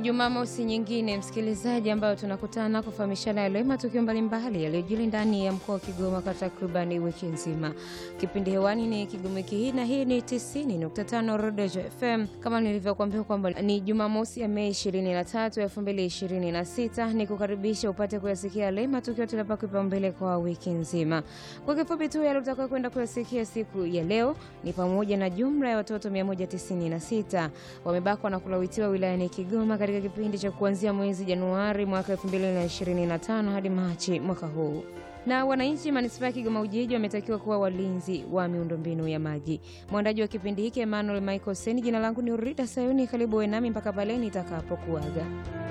Jumamosi nyingine msikilizaji, ambayo tunakutana kufahamishana yale matukio mbalimbali yaliyojiri ndani ya mkoa wa Kigoma kwa takribani wiki nzima. Kipindi hewani ni Kigoma wiki hii, na hii ni 90.5 Rodejo FM. Kama nilivyokuambia kwamba ni Jumamosi ya Mei 23, 2026, ni kukaribisha upate kuyasikia yale matukio tuliyopaa kipaumbele kwa wiki nzima. Kwa kifupi tu, yale utakuwa kwenda kuyasikia siku ya leo ni pamoja na jumla ya watoto 196 wamebakwa na kulawitiwa wilayani Kigoma katika kipindi cha kuanzia mwezi Januari mwaka 2025 hadi Machi mwaka huu. Na wananchi manispaa ya Kigoma Ujiji wametakiwa kuwa walinzi wa miundombinu ya maji. Mwandaji wa kipindi hiki Emmanuel Michael Sen, jina langu ni Urida Sayuni. Karibu wenami mpaka pale nitakapokuaga.